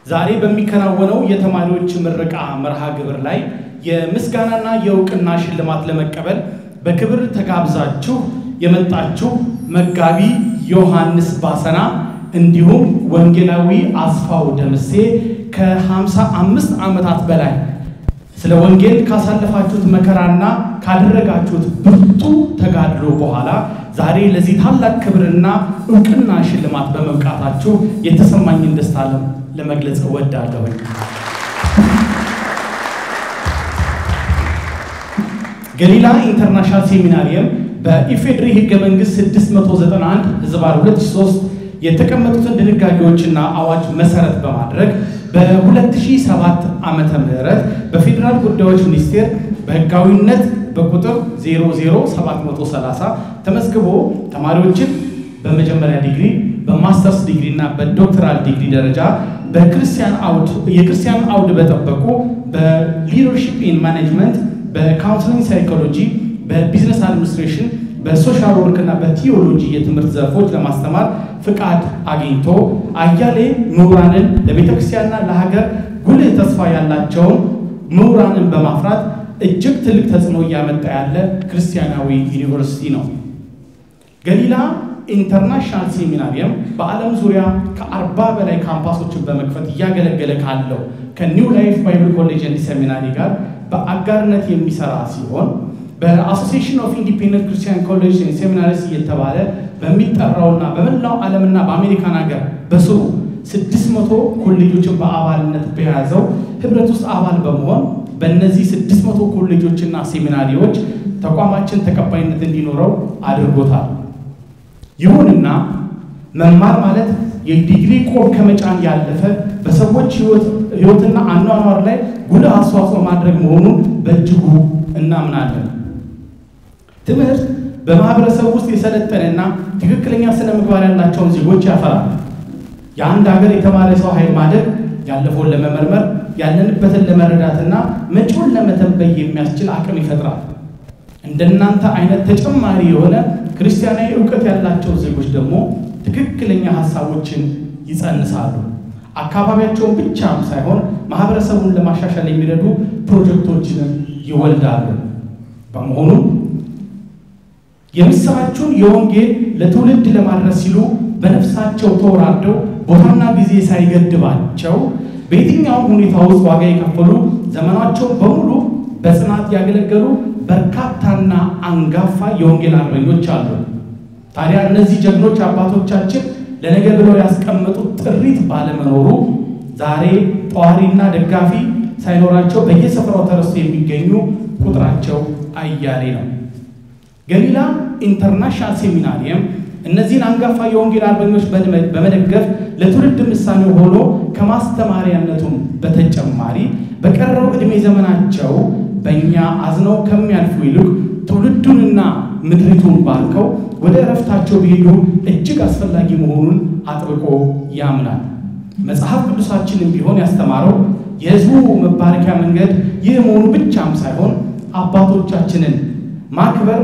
ዛሬ በሚከናወነው የተማሪዎች ምረቃ መርሃ ግብር ላይ የምስጋናና የእውቅና ሽልማት ለመቀበል በክብር ተጋብዛችሁ የመጣችሁ መጋቢ ዮሐንስ ባሰና እንዲሁም ወንጌላዊ አስፋው ደምሴ ከ55 ዓመታት በላይ ስለ ወንጌል ካሳለፋችሁት መከራና ካደረጋችሁት ብርቱ ተጋድሎ በኋላ ዛሬ ለዚህ ታላቅ ክብርና እውቅና ሽልማት በመብቃታችሁ የተሰማኝን ደስታ ለመግለጽ እወዳለሁኝ። ገሊላ ኢንተርናሽናል ሴሚናሪየም በኢፌድሪ ሕገ መንግሥት 691 ህዝባር 2003 የተቀመጡትን ድንጋጌዎችና አዋጅ መሰረት በማድረግ በ2007 ዓመተ ምህረት በፌዴራል ጉዳዮች ሚኒስቴር በህጋዊነት በቁጥር 00730 ተመዝግቦ ተማሪዎችን በመጀመሪያ ዲግሪ በማስተርስ ዲግሪ እና በዶክተራል ዲግሪ ደረጃ በክርስቲያን አውድ የክርስቲያን አውድ በጠበቁ በሊደርሺፕ ኢን ማኔጅመንት፣ በካውንስሊንግ ሳይኮሎጂ፣ በቢዝነስ አድሚኒስትሬሽን፣ በሶሻል ወርክ እና በቲዮሎጂ የትምህርት ዘርፎች ለማስተማር ፍቃድ አግኝቶ አያሌ ምሁራንን ለቤተ ክርስቲያንና ለሀገር ጉልህ ተስፋ ያላቸውን ምሁራንን በማፍራት እጅግ ትልቅ ተጽዕኖ እያመጣ ያለ ክርስቲያናዊ ዩኒቨርሲቲ ነው። ገሊላ ኢንተርናሽናል ሴሚናሪየም በዓለም ዙሪያ ከአርባ በላይ ካምፓሶችን በመክፈት እያገለገለ ካለው ከኒው ላይፍ ባይብል ኮሌጅ ኤንድ ሴሚናሪ ጋር በአጋርነት የሚሰራ ሲሆን በአሶሲሽን ኦፍ ኢንዲፔንደንት ክርስቲያን ኮሌጅ ሴሚናሪስ እየተባለ በሚጠራውና በመላው ዓለምና በአሜሪካን ሀገር በስሩ ስድስት መቶ ኮሌጆችን በአባልነት በያዘው ህብረት ውስጥ አባል በመሆን በእነዚህ ስድስት መቶ ኮሌጆችና ሴሚናሪዎች ተቋማችን ተቀባይነት እንዲኖረው አድርጎታል። ይሁንና መማር ማለት የዲግሪ ቆብ ከመጫን ያለፈ በሰዎች ህይወትና አኗኗር ላይ ጉልህ አስተዋጽኦ ማድረግ መሆኑን በእጅጉ እናምናለን። ትምህርት በማህበረሰብ ውስጥ የሰለጠነና ትክክለኛ ስነ ምግባር ያላቸውን ዜጎች ያፈራል። የአንድ ሀገር የተማረ ሰው ኃይል ማደግ ያለፈውን ለመመርመር ያለንበትን ለመረዳትና መጪውን ለመተንበይ የሚያስችል አቅም ይፈጥራል። እንደናንተ አይነት ተጨማሪ የሆነ ክርስቲያናዊ እውቀት ያላቸው ዜጎች ደግሞ ትክክለኛ ሀሳቦችን ይጸንሳሉ። አካባቢያቸውን ብቻም ሳይሆን ማህበረሰቡን ለማሻሻል የሚረዱ ፕሮጀክቶችንም ይወልዳሉ። በመሆኑም የምስራቹን የወንጌል ለትውልድ ለማድረስ ሲሉ በነፍሳቸው ተወራርደው ቦታና ጊዜ ሳይገድባቸው በየትኛውም ሁኔታ ውስጥ ዋጋ የከፈሉ ዘመናቸውን በሙሉ በጽናት ያገለገሉ በርካታና አንጋፋ የወንጌል አርበኞች አሉ። ታዲያ እነዚህ ጀግኖች አባቶቻችን ለነገ ብለው ያስቀመጡት ጥሪት ባለመኖሩ ዛሬ ጠዋሪና ደጋፊ ሳይኖራቸው በየስፍራው ተረስቶ የሚገኙ ቁጥራቸው አያሌ ነው። ገሊላ ኢንተርናሽናል ሴሚናሪየም እነዚህን አንጋፋ የወንጌል አርበኞች በመደገፍ ለትውልድ ምሳሌ ሆኖ ከማስተማሪያነቱም በተጨማሪ በቀረው ዕድሜ ዘመናቸው በእኛ አዝነው ከሚያልፉ ይልቅ ትውልዱንና ምድሪቱን ባርከው ወደ እረፍታቸው ቢሄዱ እጅግ አስፈላጊ መሆኑን አጥብቆ ያምናል። መጽሐፍ ቅዱሳችንም ቢሆን ያስተማረው የሕዝቡ መባረኪያ መንገድ ይህ መሆኑ ብቻም ሳይሆን አባቶቻችንን ማክበር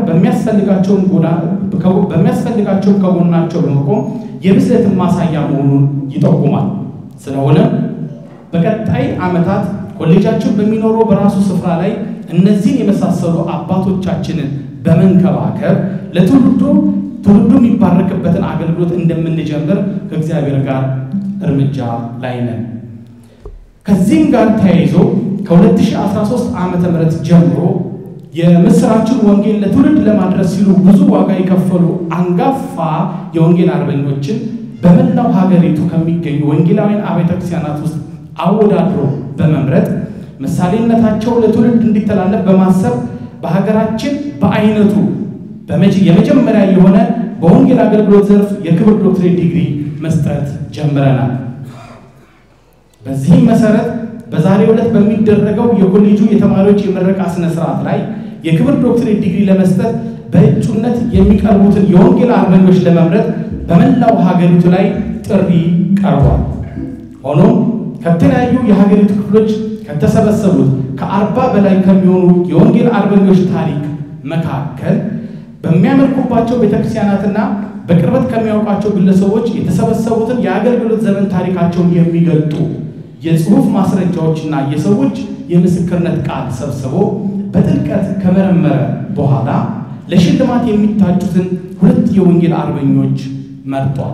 በሚያስፈልጋቸውም ከጎናቸው በመቆም የብስለትን ማሳያ መሆኑን ይጠቁማል። ስለሆነ በቀጣይ ዓመታት ኮሌጃችን በሚኖረው በራሱ ስፍራ ላይ እነዚህን የመሳሰሉ አባቶቻችንን በመንከባከብ ለትውልዱ ትውልዱ የሚባረክበትን አገልግሎት እንደምንጀምር ከእግዚአብሔር ጋር እርምጃ ላይ ነን። ከዚህም ጋር ተያይዞ ከ2013 ዓመተ ምህረት ጀምሮ የምስራችን ወንጌል ለትውልድ ለማድረስ ሲሉ ብዙ ዋጋ የከፈሉ አንጋፋ የወንጌል አርበኞችን በመላው ሀገሪቱ ከሚገኙ ወንጌላውያን አብያተ ክርስቲያናት ውስጥ አወዳድሮ በመምረጥ ምሳሌነታቸው ለትውልድ እንዲተላለፍ በማሰብ በሀገራችን በአይነቱ የመጀመሪያ የሆነ በወንጌል አገልግሎት ዘርፍ የክብር ዶክትሬት ዲግሪ መስጠት ጀምረናል። በዚህም መሰረት በዛሬው ዕለት በሚደረገው የኮሌጁ የተማሪዎች የምረቃ ስነ ስርዓት ላይ የክብር ዶክትሬት ዲግሪ ለመስጠት በእጩነት የሚቀርቡትን የወንጌል አርበኞች ለመምረጥ በመላው ሀገሪቱ ላይ ጥሪ ቀርቧል። ሆኖም ከተለያዩ የሀገሪቱ ክፍሎች ከተሰበሰቡት ከአርባ በላይ ከሚሆኑ የወንጌል አርበኞች ታሪክ መካከል በሚያመልኩባቸው ቤተክርስቲያናትና በቅርበት ከሚያውቋቸው ግለሰቦች የተሰበሰቡትን የአገልግሎት ዘመን ታሪካቸውን የሚገልጡ የጽሑፍ ማስረጃዎችና የሰዎች የምስክርነት ቃል ሰብስቦ በጥልቀት ከመረመረ በኋላ ለሽልማት የሚታጩትን ሁለት የወንጌል አርበኞች መርጧል።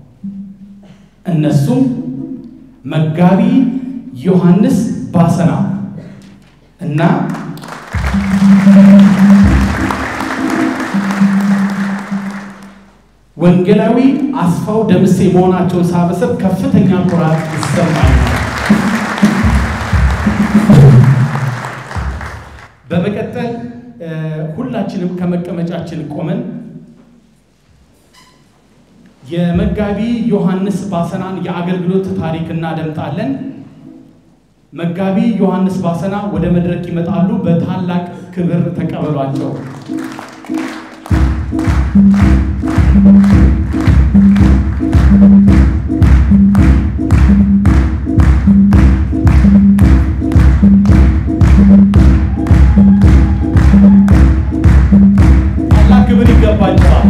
እነሱም መጋቢ ዮሐንስ ባሰና እና ወንጌላዊ አስፋው ደምሴ መሆናቸውን ሳበስር ከፍተኛ ኩራት ይሰማል። በመቀጠል ሁላችንም ከመቀመጫችን ቆመን የመጋቢ ዮሐንስ ባሰናን የአገልግሎት ታሪክ እናደምጣለን። መጋቢ ዮሐንስ ባሰና ወደ መድረክ ይመጣሉ። በታላቅ ክብር ተቀበሏቸው። ታላቅ ክብር ይገባቸዋል።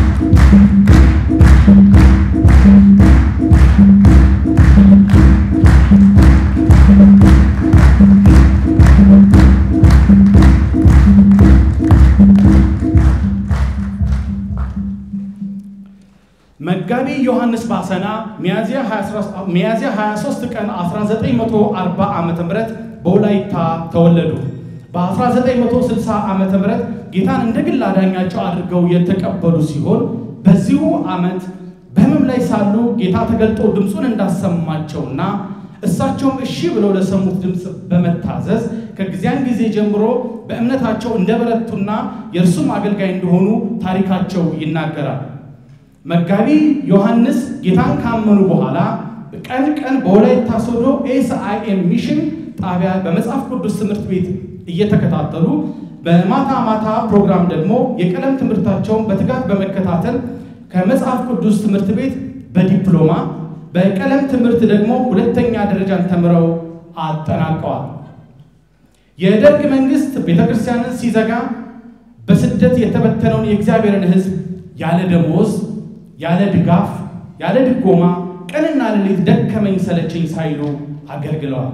መጋቢ ዮሐንስ ባሰና ሚያዝያ 23 ቀን 1940 ዓ.ም በወላይታ ተወለዱ። በ1960 ዓ.ም ጌታን እንደ ግል አዳኛቸው አድርገው የተቀበሉ ሲሆን በዚሁ ዓመት በሕመም ላይ ሳሉ ጌታ ተገልጦ ድምፁን እንዳሰማቸውና እሳቸውም እሺ ብለው ለሰሙት ድምፅ በመታዘዝ ከጊዜያን ጊዜ ጀምሮ በእምነታቸው እንደበረቱና የእርሱም አገልጋይ እንደሆኑ ታሪካቸው ይናገራል። መጋቢ ዮሐንስ ጌታን ካመኑ በኋላ ቀን ቀን በወላይታ ሶዶ ኤስአይኤም ሚሽን ጣቢያ በመጽሐፍ ቅዱስ ትምህርት ቤት እየተከታተሉ በማታ ማታ ፕሮግራም ደግሞ የቀለም ትምህርታቸውን በትጋት በመከታተል ከመጽሐፍ ቅዱስ ትምህርት ቤት በዲፕሎማ በቀለም ትምህርት ደግሞ ሁለተኛ ደረጃን ተምረው አጠናቀዋል። የደርግ መንግስት ቤተክርስቲያንን ሲዘጋ በስደት የተበተነውን የእግዚአብሔርን ሕዝብ ያለ ደሞዝ ያለ ድጋፍ ያለ ድጎማ ቀንና ሌሊት ደከመኝ ሰለቸኝ ሳይሉ አገልግለዋል።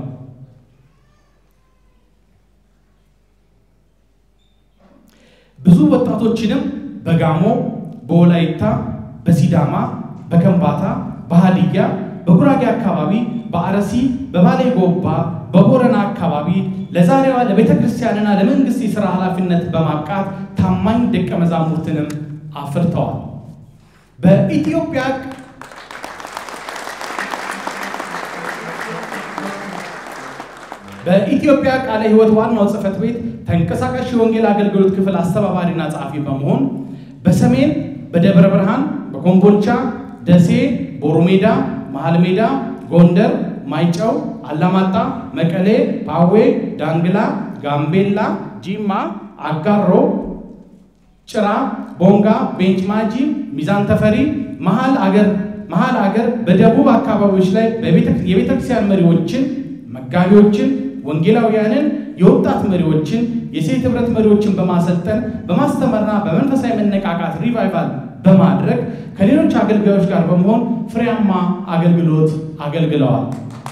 ብዙ ወጣቶችንም በጋሞ፣ በወላይታ፣ በሲዳማ፣ በከምባታ፣ በሃዲያ፣ በጉራጌ አካባቢ፣ በአረሲ፣ በባሌ ጎባ፣ በቦረና አካባቢ ለዛሬዋ ለቤተ ክርስቲያንና ለመንግስት የሥራ ኃላፊነት በማብቃት ታማኝ ደቀ መዛሙርትንም አፍርተዋል። በኢትዮጵያ በኢትዮጵያ ቃለ ሕይወት ዋናው ጽሕፈት ቤት ተንቀሳቃሽ የወንጌል አገልግሎት ክፍል አስተባባሪና ጸሐፊ በመሆን በሰሜን በደብረ ብርሃን፣ በኮምቦልቻ፣ ደሴ፣ ቦሩ ሜዳ፣ መሃል ሜዳ፣ ጎንደር፣ ማይጨው፣ አላማጣ፣ መቀሌ፣ ፓዌ፣ ዳንግላ፣ ጋምቤላ፣ ጂማ፣ አጋሮ፣ ጭራ፣ ቦንጋ፣ ቤንች ማጂ፣ ሚዛን ተፈሪ፣ መሃል አገር መሃል አገር በደቡብ አካባቢዎች ላይ የቤተ ክርስቲያን መሪዎችን፣ መጋቢዎችን፣ ወንጌላውያንን፣ የወጣት መሪዎችን፣ የሴት ህብረት መሪዎችን በማሰልጠን በማስተማርና በመንፈሳዊ መነቃቃት ሪቫይቫል በማድረግ ከሌሎች አገልጋዮች ጋር በመሆን ፍሬያማ አገልግሎት አገልግለዋል።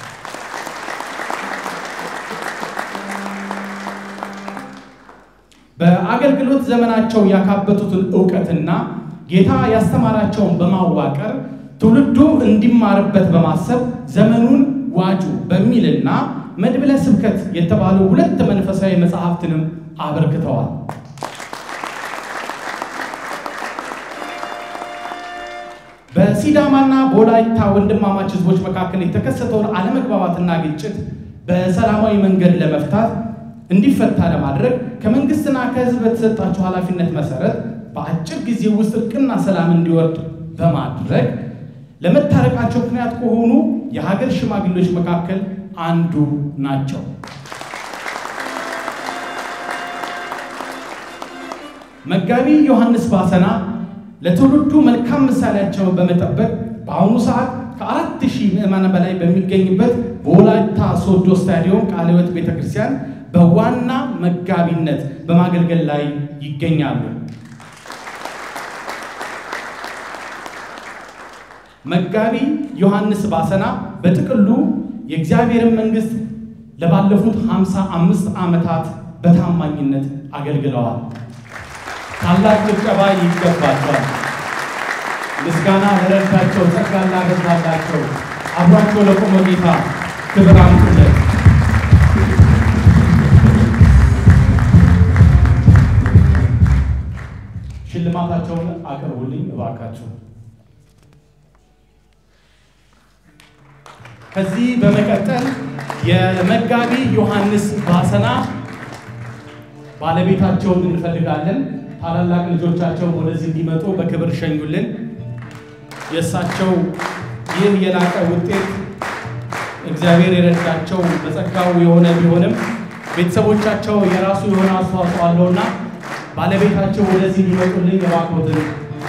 በአገልግሎት ዘመናቸው ያካበቱትን እውቀትና ጌታ ያስተማራቸውን በማዋቀር ትውልዱ እንዲማርበት በማሰብ ዘመኑን ዋጁ በሚልና መድብለ ስብከት የተባሉ ሁለት መንፈሳዊ መጽሐፍትንም አበርክተዋል። በሲዳማና በወላይታ ወንድማማች ህዝቦች መካከል የተከሰተውን አለመግባባትና ግጭት በሰላማዊ መንገድ ለመፍታት እንዲፈታ ለማድረግ ከመንግስትና ከህዝብ በተሰጣቸው ኃላፊነት መሰረት በአጭር ጊዜ ውስጥ እርቅና ሰላም እንዲወርድ በማድረግ ለመታረቃቸው ምክንያት ከሆኑ የሀገር ሽማግሌዎች መካከል አንዱ ናቸው። መጋቢ ዮሐንስ ባሰና ለትውልዱ መልካም ምሳሌያቸውን በመጠበቅ በአሁኑ ሰዓት ከአራት ሺህ ምዕመናን በላይ በሚገኝበት በወላይታ ሶዶ ስታዲየም ቃለ ሕይወት ቤተክርስቲያን በዋና መጋቢነት በማገልገል ላይ ይገኛሉ። መጋቢ ዮሐንስ ባሰና በጥቅሉ የእግዚአብሔርን መንግሥት ለባለፉት ሃምሳ አምስት ዓመታት በታማኝነት አገልግለዋል። ታላቅ ጭብጨባ ይገባቸዋል። ምስጋና ለረዳቸው፣ ጸጋ ላበዛላቸው፣ አብሯቸው ለቆመ ጌታ ክብር አምጡለት። ሽልማታቸውን አቅርቡልኝ እባካችሁ። ከዚህ በመቀጠል የመጋቢ ዮሐንስ ባሰና ባለቤታቸውን እንፈልጋለን። ታላላቅ ልጆቻቸውን ወደዚህ እንዲመጡ በክብር ሸኙልን። የእሳቸው ይህ የላቀ ውጤት እግዚአብሔር የረዳቸው በጸጋው የሆነ ቢሆንም ቤተሰቦቻቸው የራሱ የሆነ አስተዋጽኦ አለውና ባለቤታቸው ወደዚህ እንዲመጡልኝ እባክዎትን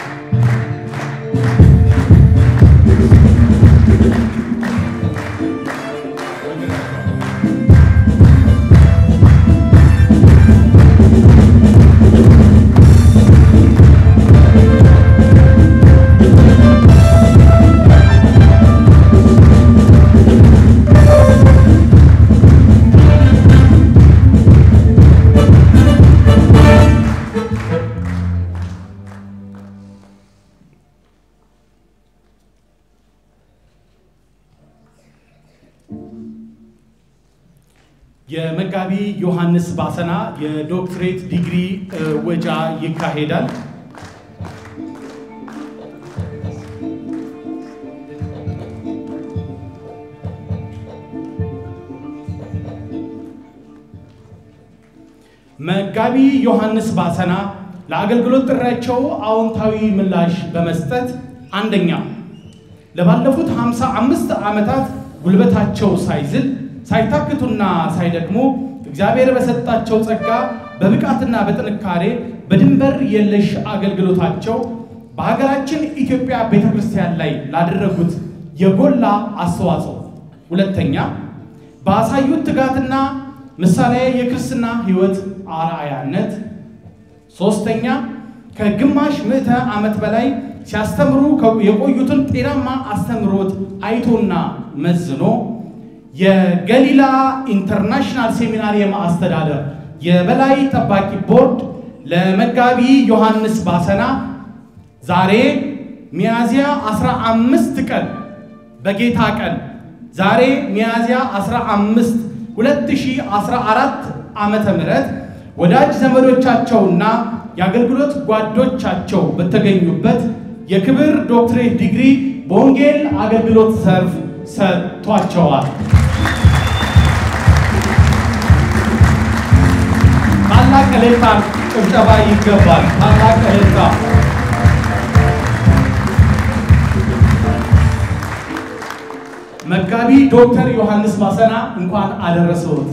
የመጋቢ ዮሐንስ ባሰና የዶክትሬት ዲግሪ ወጃ ይካሄዳል። መጋቢ ዮሐንስ ባሰና ለአገልግሎት ጥሪያቸው አዎንታዊ ምላሽ በመስጠት አንደኛ ለባለፉት ሃምሳ አምስት ዓመታት ጉልበታቸው ሳይዝል ሳይታክቱና ሳይደክሙ እግዚአብሔር በሰጣቸው ጸጋ በብቃትና በጥንካሬ በድንበር የለሽ አገልግሎታቸው በሀገራችን ኢትዮጵያ ቤተ ክርስቲያን ላይ ላደረጉት የጎላ አስተዋጽኦ፣ ሁለተኛ ባሳዩት ትጋትና ምሳሌ የክርስትና ሕይወት አርአያነት፣ ሶስተኛ ከግማሽ ምዕተ ዓመት በላይ ሲያስተምሩ የቆዩትን ጤናማ አስተምሮት አይቶና መዝኖ የገሊላ ኢንተርናሽናል ሴሚናሪየም አስተዳደር የበላይ ጠባቂ ቦርድ ለመጋቢ ዮሐንስ ባሰና ዛሬ ሚያዝያ 15 ቀን በጌታ ቀን ዛሬ ሚያዝያ 15 2014 ዓመተ ምህረት ወዳጅ ዘመዶቻቸውና የአገልግሎት ጓዶቻቸው በተገኙበት የክብር ዶክትሬት ዲግሪ በወንጌል አገልግሎት ዘርፍ ሰጥቷቸዋል። ታላቅ እልልታ ጭብጨባ ይገባል። ታላቅ እልልታ። መጋቢ ዶክተር ዮሐንስ ባሰና እንኳን አደረሰዎት።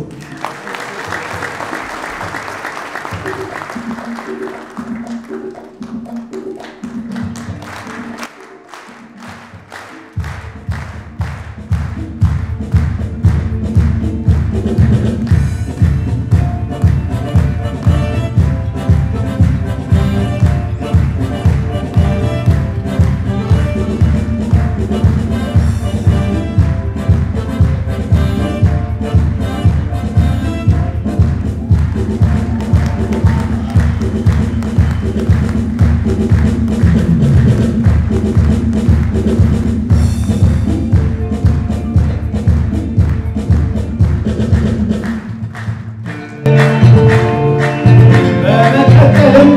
በመቀጠልም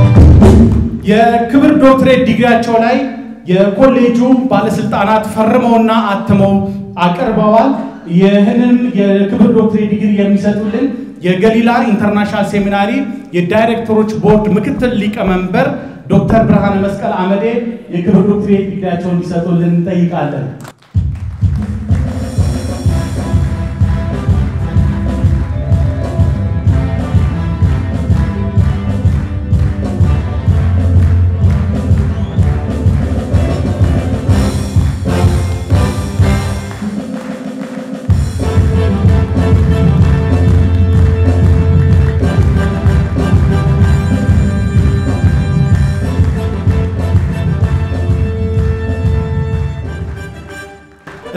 የክብር ዶክትሬት ዲግሪያቸው ላይ የኮሌጁ ባለስልጣናት ፈርመውና አትመው አቅርበዋል። ይህንን የክብር ዶክትሬት ዲግሪ የሚሰጡልን የገሊላ ኢንተርናሽናል ሴሚናሪ የዳይሬክተሮች ቦርድ ምክትል ሊቀመንበር ዶክተር ብርሃነ መስቀል አመዴ የክብር ዶክትሬት ዲግሪያቸውን እንዲሰጡልን እንጠይቃለን።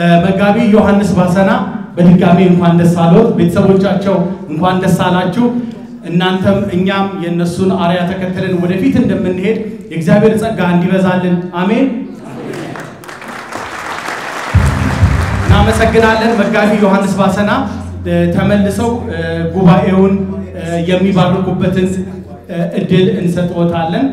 መጋቢ ዮሐንስ ባሰና በድጋሚ እንኳን ደስ አሎት። ቤተሰቦቻቸው እንኳን ደስ አላችሁ። እናንተም እኛም የእነሱን አርያ ተከትለን ወደፊት እንደምንሄድ የእግዚአብሔር ጸጋ እንዲበዛልን አሜን። እናመሰግናለን። መጋቢ ዮሐንስ ባሰና ተመልሰው ጉባኤውን የሚባርኩበትን እድል እንሰጥዎታለን።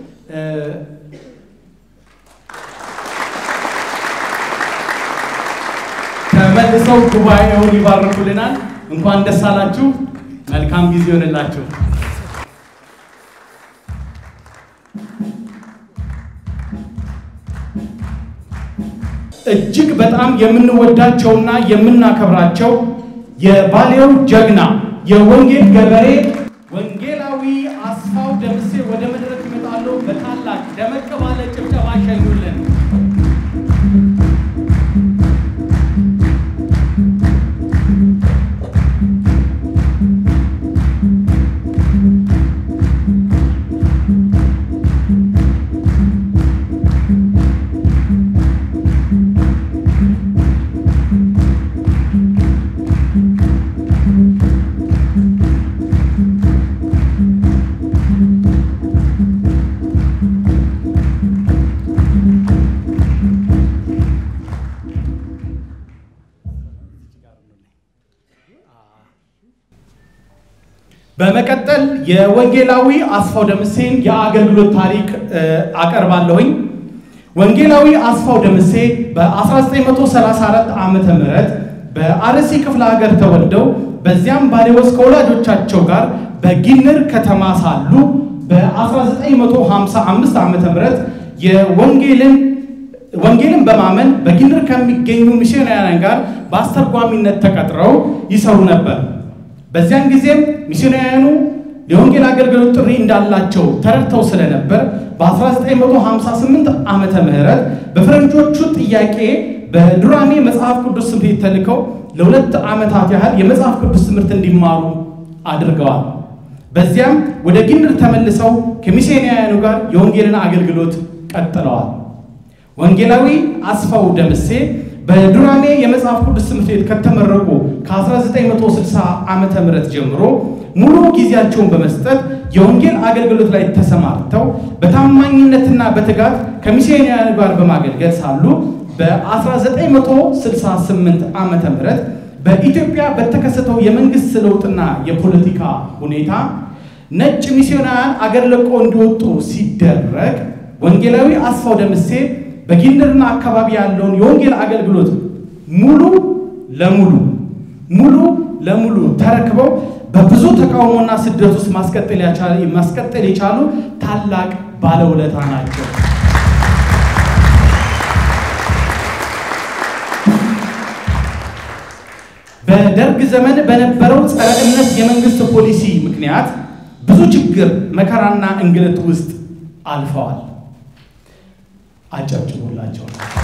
ተመልሰው ጉባኤውን ይባርኩልናል። እንኳን ደስ አላችሁ። መልካም ጊዜ ይሆንላችሁ። እጅግ በጣም የምንወዳቸውና የምናከብራቸው የባሌው ጀግና የወንጌል ገበሬ ወንጌላዊ አስፋው ደምሴ ወደ መድረክ ይመጣሉ። በታላቅ ደመቅ ባለ ጭብጨባ ሸኙልን። በመቀጠል የወንጌላዊ አስፋው ደምሴን የአገልግሎት ታሪክ አቀርባለሁኝ። ወንጌላዊ አስፋው ደምሴ በ1934 ዓመተ ምህረት በአርሲ ክፍለ ሀገር ተወልደው በዚያም ባሌዎስ ከወላጆቻቸው ጋር በጊንር ከተማ ሳሉ በ1955 ዓመተ ምህረት የወንጌልን ወንጌልን በማመን በጊንር ከሚገኙ ሚስዮናውያን ጋር በአስተርጓሚነት ተቀጥረው ይሰሩ ነበር። በዚያን ጊዜም ሚስዮናውያኑ የወንጌል አገልግሎት ጥሪ እንዳላቸው ተረድተው ስለነበር በ1958 ዓመተ ምህረት በፈረንጆቹ ጥያቄ በዱራሜ መጽሐፍ ቅዱስ ትምህርት ተልከው ለሁለት ዓመታት ያህል የመጽሐፍ ቅዱስ ትምህርት እንዲማሩ አድርገዋል። በዚያም ወደ ጊንር ተመልሰው ከሚስዮናውያኑ ጋር የወንጌልን አገልግሎት ቀጥለዋል። ወንጌላዊ አስፋው ደምሴ በዱራሜ የመጽሐፍ ቅዱስ ትምህርት ቤት ከተመረቁ ከ1960 ዓመተ ምህረት ጀምሮ ሙሉ ጊዜያቸውን በመስጠት የወንጌል አገልግሎት ላይ ተሰማርተው በታማኝነትና በትጋት ከሚስዮናውያን ጋር በማገልገል ሳሉ በ1968 ዓመተ ምህረት በኢትዮጵያ በተከሰተው የመንግስት ለውጥና የፖለቲካ ሁኔታ ነጭ ሚስዮናውያን አገር ለቆ እንዲወጡ ሲደረግ ወንጌላዊ አስፋው ደምሴ በጊንርና አካባቢ ያለውን የወንጌል አገልግሎት ሙሉ ለሙሉ ሙሉ ለሙሉ ተረክበው በብዙ ተቃውሞና ስደት ውስጥ ማስቀጠል የቻሉ ታላቅ ባለውለታ ናቸው። በደርግ ዘመን በነበረው ጸረ እምነት የመንግስት ፖሊሲ ምክንያት ብዙ ችግር፣ መከራና እንግልት ውስጥ አልፈዋል። አጨብጭቦላቸው።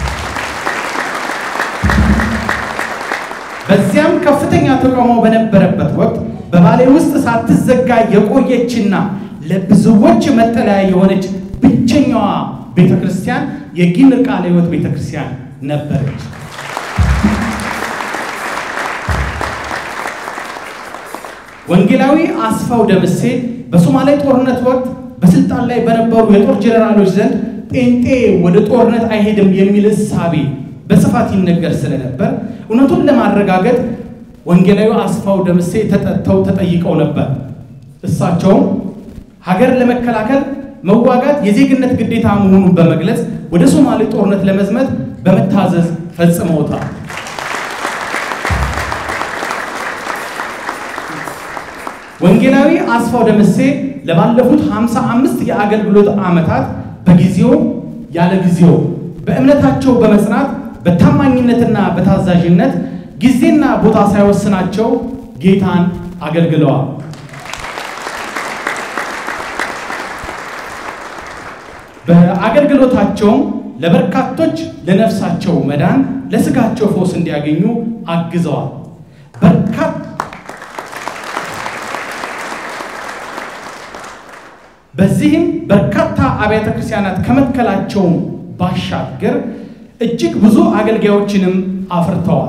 በዚያም ከፍተኛ ተቃውሞ በነበረበት ወቅት በባሌ ውስጥ ሳትዘጋ የቆየችና ለብዙዎች መጠለያ የሆነች ብቸኛዋ ቤተ ክርስቲያን የጊንር ቃለ ሕይወት ቤተ ክርስቲያን ነበረች። ወንጌላዊ አስፋው ደምሴ በሶማሌ ጦርነት ወቅት በስልጣን ላይ በነበሩ የጦር ጄኔራሎች ዘንድ ጴንጤ ወደ ጦርነት አይሄድም የሚል እሳቤ በስፋት ይነገር ስለነበር እውነቱን ለማረጋገጥ ወንጌላዊ አስፋው ደምሴ ተጠርተው ተጠይቀው ነበር። እሳቸውም ሀገር ለመከላከል መዋጋት የዜግነት ግዴታ መሆኑን በመግለጽ ወደ ሶማሌ ጦርነት ለመዝመት በመታዘዝ ፈጽመውታል። ወንጌላዊ አስፋው ደምሴ ለባለፉት 55 የአገልግሎት ዓመታት በጊዜው ያለ ጊዜው በእምነታቸው በመጽናት በታማኝነትና በታዛዥነት ጊዜና ቦታ ሳይወስናቸው ጌታን አገልግለዋል። በአገልግሎታቸውም ለበርካቶች ለነፍሳቸው መዳን ለስጋቸው ፈውስ እንዲያገኙ አግዘዋል። በርካታ በዚህም በርካታ አብያተ ክርስቲያናት ከመትከላቸውም ባሻገር እጅግ ብዙ አገልጋዮችንም አፍርተዋል።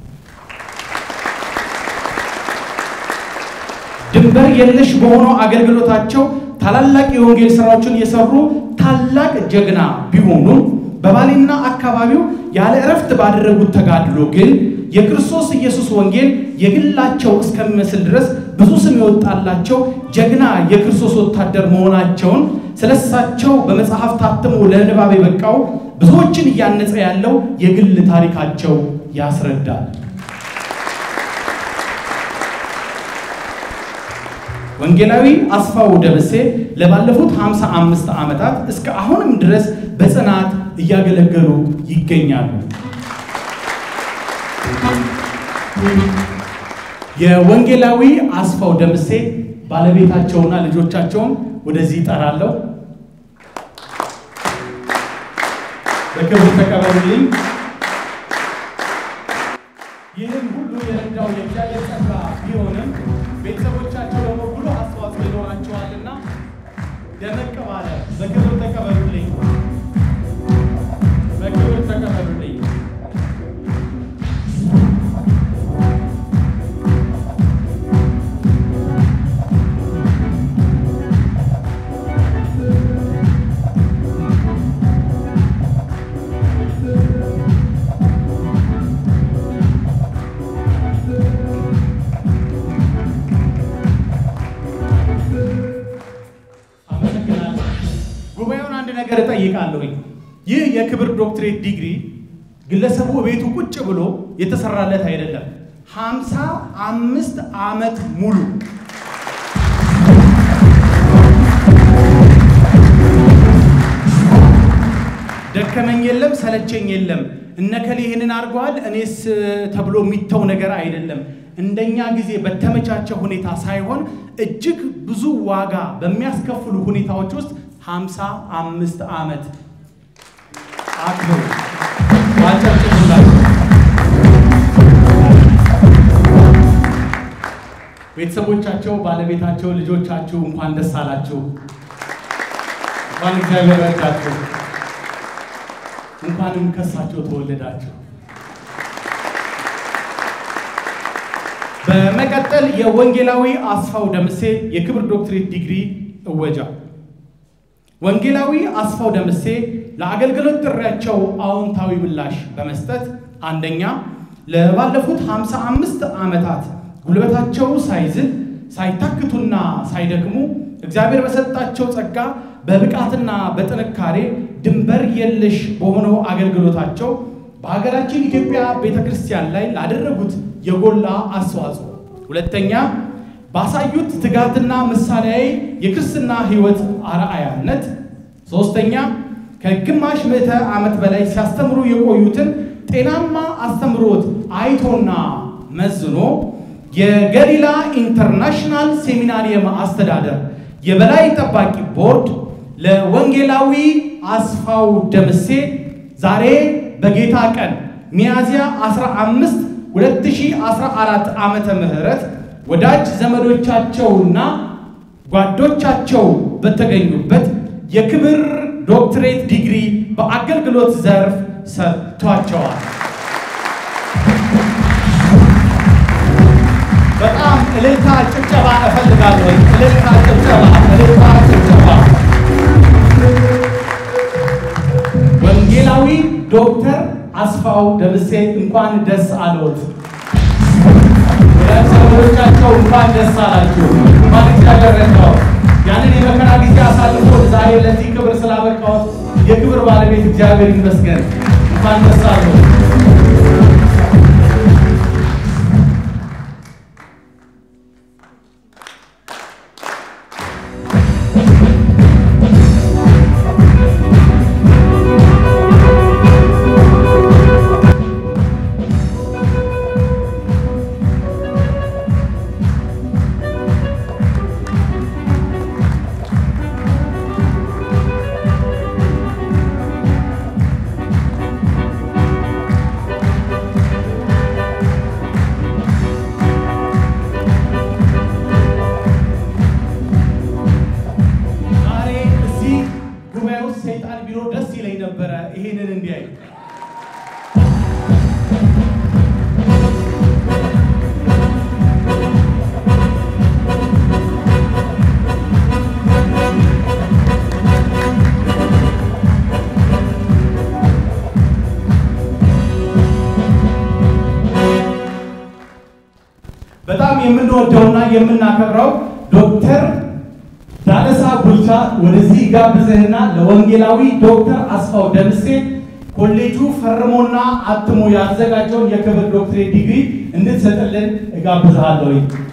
ድንበር የለሽ በሆነው አገልግሎታቸው ታላላቅ የወንጌል ስራዎችን የሰሩ ታላቅ ጀግና ቢሆኑም በባሌና አካባቢው ያለ እረፍት ባደረጉት ተጋድሎ ግን የክርስቶስ ኢየሱስ ወንጌል የግላቸው እስከሚመስል ድረስ ብዙ ስም የወጣላቸው ጀግና የክርስቶስ ወታደር መሆናቸውን ስለሳቸው በመጽሐፍ ታትሞ ለንባብ የበቃው ብዙዎችን እያነጸ ያለው የግል ታሪካቸው ያስረዳል። ወንጌላዊ አስፋው ደምሴ ለባለፉት 55 ዓመታት እስከ አሁንም ድረስ በጽናት እያገለገሉ ይገኛሉ። የወንጌላዊ አስፋው ደምሴ ባለቤታቸውና ልጆቻቸውን ወደዚህ ይጠራለሁ። በክብር ተቀበሉልኝ። ይህን ሁሉ የረዳው የእግዚአብሔር ጸጋ ቢሆንም ቤተሰቦቻቸው ደግሞ ጉልህ አስተዋጽኦ ይኖራቸዋልና ደመቅ ባለ በክብር ተቀበሉልኝ። በክብር ተቀበሉልኝ። አመሰግናለሁ። ጉባኤውን አንድ ነገር እጠይቃለሁኝ። ይህ የክብር ዶክትሬት ዲግሪ ግለሰቡ ቤቱ ቁጭ ብሎ የተሰራለት አይደለም። ሃምሳ አምስት ዓመት ሙሉ ደከመኝ የለም ሰለቸኝ የለም እነከሌ ይህንን አድርገዋል እኔስ ተብሎ የሚተው ነገር አይደለም። እንደኛ ጊዜ በተመቻቸ ሁኔታ ሳይሆን እጅግ ብዙ ዋጋ በሚያስከፍሉ ሁኔታዎች ውስጥ ሃምሳ አምስት ዓመት አክብሩ ዋጨብጭቡላቸው። ቤተሰቦቻቸው፣ ባለቤታቸው፣ ልጆቻችሁ እንኳን ደስ አላችሁ። እንኳን እግዚአብሔር ረዳችሁ። እንኳንም ከሳቸው ተወለዳችሁ። በመቀጠል የወንጌላዊ አስፋው ደምሴ የክብር ዶክትሬት ዲግሪ እወጃ። ወንጌላዊ አስፋው ደምሴ ለአገልግሎት ጥሪያቸው አዎንታዊ ምላሽ በመስጠት አንደኛ ለባለፉት 55 ዓመታት ጉልበታቸው ሳይዝል ሳይታክቱና ሳይደክሙ እግዚአብሔር በሰጣቸው ጸጋ በብቃትና በጥንካሬ ድንበር የለሽ በሆነው አገልግሎታቸው በሀገራችን ኢትዮጵያ ቤተ ክርስቲያን ላይ ላደረጉት የጎላ አስተዋጽኦ፣ ሁለተኛ ባሳዩት ትጋትና ምሳሌያዊ የክርስትና ሕይወት አርአያነት፣ ሶስተኛ ከግማሽ ምዕተ ዓመት በላይ ሲያስተምሩ የቆዩትን ጤናማ አስተምሮት አይቶና መዝኖ የገሊላ ኢንተርናሽናል ሴሚናሪየም አስተዳደር የበላይ ጠባቂ ቦርድ ለወንጌላዊ አስፋው ደምሴ ዛሬ በጌታ ቀን ሚያዝያ 15 2014 ዓመተ ምህረት ወዳጅ ዘመዶቻቸውና ጓዶቻቸው በተገኙበት የክብር ዶክትሬት ዲግሪ በአገልግሎት ዘርፍ ሰጥቷቸዋል። በጣም እልልታ ጭብጨባ እፈልጋለሁ። እልልታ ጭብጨባ፣ እልልታ ጭብጨባ። ወንጌላዊ ዶክተር አስፋው ደምሴ እንኳን ደስ አለዎት። ወዳጅ ዘመዶቻቸው እንኳን ደስ አላችሁ። እንኳን እግዚአብሔር ረዳዎት። ያንን የመከራ ጊዜ አሳልፎ ዛሬ ለዚህ ክብር ስላበቃዎት የክብር ባለቤት እግዚአብሔር ይመስገን። እንኳን ደስ አለዎት። ዛሬ እዚህ ጉባኤ ውስጥ ሰይጣን ቢኖር ደስ ይለኝ ነበረ ይሄንን እንዲያይ። የምንወደውና የምናከብረው ዶክተር ዳለሳ ቡልቻ ወደዚህ ጋብዘህና ለወንጌላዊ ዶክተር አስፋው ደምሴ ኮሌጁ ፈርሞና አትሞ ያዘጋጀውን የክብር ዶክትሬት ዲግሪ እንድትሰጥልን እጋብዝሃለሁ።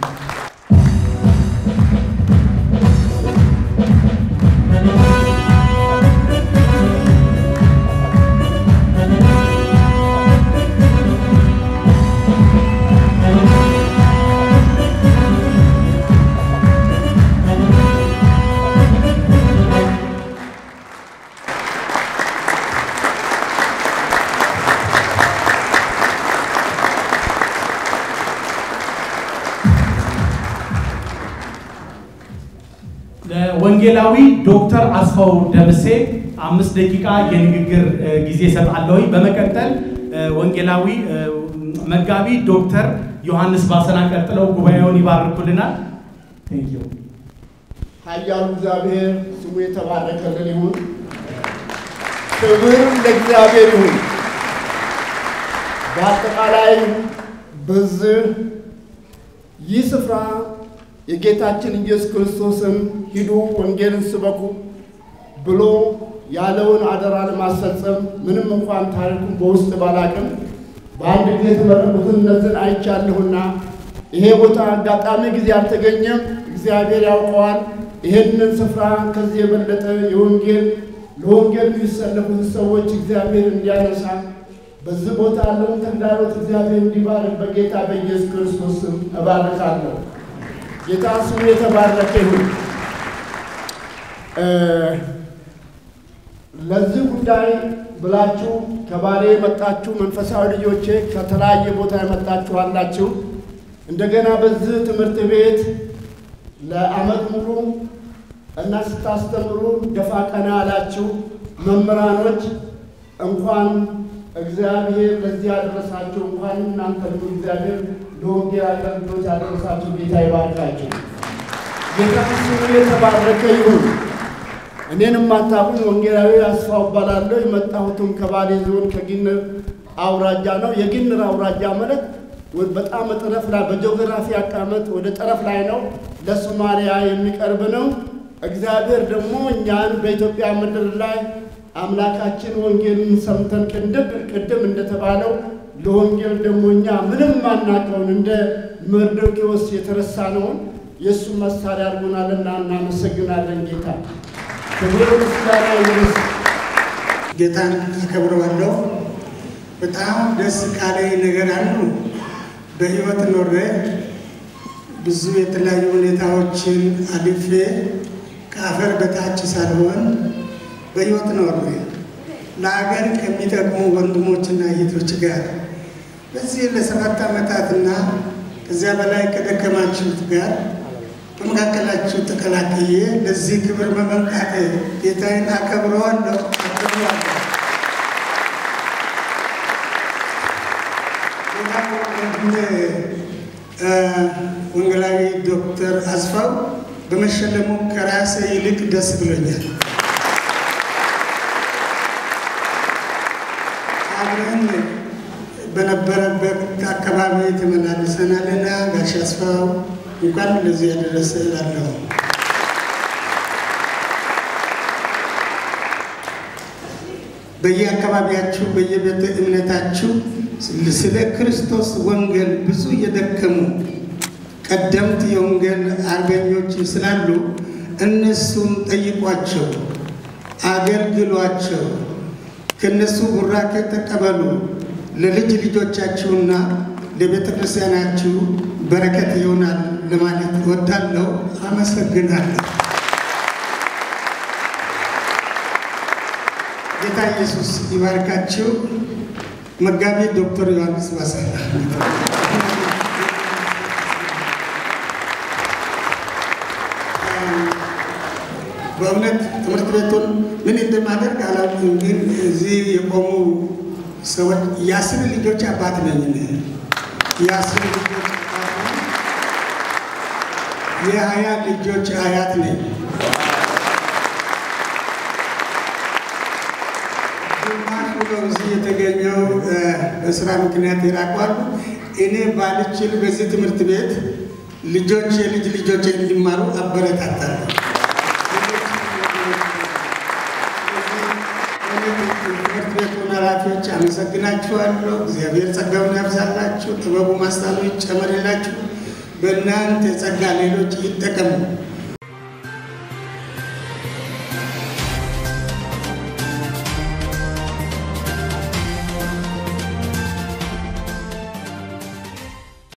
ለወንጌላዊ ዶክተር አስፋው ደምሴ አምስት ደቂቃ የንግግር ጊዜ እሰጣለሁ። በመቀጠል ወንጌላዊ መጋቢ ዶክተር ዮሐንስ ባሰና ቀጥለው ጉባኤውን ይባርኩልናል። ቴንኪው። ኃያሉ እግዚአብሔር ስሙ የተባረከልን ይሁን። ክብር ለእግዚአብሔር ይሁን። በአጠቃላይ በዚህ ይህ ስፍራ የጌታችን ኢየሱስ ክርስቶስን ሂዱ ወንጌልን ስበኩ ብሎ ያለውን አደራ ለማስፈጸም ምንም እንኳን ታሪኩን በውስጥ ባላቅም በአንድ ጊዜ የተመረቁትን እነዚህን አይቻለሁና ይሄ ቦታ አጋጣሚ ጊዜ አልተገኘም። እግዚአብሔር ያውቀዋል። ይሄንን ስፍራ ከዚህ የበለጠ የወንጌል ለወንጌል የሚሰለፉት ሰዎች እግዚአብሔር እንዲያነሳ በዚህ ቦታ ያለውን ተግዳሮት እግዚአብሔር እንዲባርክ በጌታ በኢየሱስ ክርስቶስ ስም እባርካለሁ። ጌታ ስሙ የተባረከ ይሁን። ለዚህ ጉዳይ ብላችሁ ከባሌ የመጣችሁ መንፈሳዊ ልጆቼ ከተለያየ ቦታ የመጣችሁ አላችሁ። እንደገና በዚህ ትምህርት ቤት ለዓመት ሙሉ እና ስታስተምሩ ደፋ ቀና ያላችሁ መምህራኖች እንኳን እግዚአብሔር ለዚህ ያደረሳችሁ፣ እንኳን እናንተ ሁሉ እግዚአብሔር ለወንጌል አገልግሎት ያደረሳችሁ ጌታ ይባርካችሁ። ጌታ ስሙ የተባረከ ይሁን። እኔን የማታውቁኝ ወንጌላዊ አስፋው እባላለሁ። የመጣሁትም ከባሌ ዞን ከጊንር አውራጃ ነው። የጊንር አውራጃ ማለት በጣም ጠረፍ ላይ በጂኦግራፊ አቀማመጥ ወደ ጠረፍ ላይ ነው። ለሶማሊያ የሚቀርብ ነው። እግዚአብሔር ደግሞ እኛን በኢትዮጵያ ምድር ላይ አምላካችን ወንጌልን ሰምተን ቅድም ቅድም እንደተባለው ለወንጌል ደግሞ እኛ ምንም ማናቀውን እንደ መርዶኪዎስ የተረሳነውን የእሱ መሳሪያ አድርጎናልና እናመሰግናለን። ጌታ ክብር ምስጋና ይድረስ። ጌታን አከብረዋለሁ። በጣም ደስ ካለኝ ነገር አንዱ በህይወት ኖሬ ብዙ የተለያዩ ሁኔታዎችን አልፌ ከአፈር በታች ሳልሆን በህይወት ኖሬ ለሀገር ከሚጠቅሙ ወንድሞችና እህቶች ጋር በዚህ ለሰባት ዓመታትና ከዚያ በላይ ከደከማችሁት ጋር በመካከላችሁ ተቀላቅዬ ለዚህ ክብር በመምጣቴ ጌታዬን አከብረዋለሁ አከብረዋለሁ። ወንጌላዊ ዶክተር አስፋው በመሸለሙ ከራሴ ይልቅ ደስ ብሎኛል። አብረን በነበረበት አካባቢ ተመላልሰናልና ጋሽ አስፋው እንኳን ለዚህ ያደረሰ እላለሁ። በየአካባቢያችሁ በየቤተ እምነታችሁ ስለ ክርስቶስ ወንጌል ብዙ የደከሙ ቀደምት የወንጌል አርበኞች ስላሉ እነሱን ጠይቋቸው፣ አገልግሏቸው፣ ከእነሱ ቡራኬ ተቀበሉ። ለልጅ ልጆቻችሁና ለቤተ ክርስቲያናችሁ በረከት ይሆናል ለማለት እወዳለሁ። አመሰግናለሁ። ጌታ ኢየሱስ ይባርካችሁ። መጋቢ ዶክተር ዮሐንስ ባሰራ በእውነት ትምህርት ቤቱን ምን እንደማደርግ አላውቅም፣ ግን እዚህ የቆሙ ሰዎች የአስር ልጆች አባት ነኝ። የአስር ልጆች አባት ነኝ። የሀያ ልጆች አያት ነኝ። ግማሹ ነው እዚህ የተገኘው በስራ ምክንያት ይራቋሉ። እኔ ባልችል በዚህ ትምህርት ቤት ልጆች የልጅ ልጆች እንዲማሩ አበረታታለሁ። ትምህርት ቤቱን ኃላፊዎች አመሰግናችኋለሁ። እግዚአብሔር ጸጋውን ያብዛላችሁ፣ ጥበቡ ማስታሉ ይጨመርላችሁ። በእናንተ ጸጋ ሌሎች ይጠቀሙ።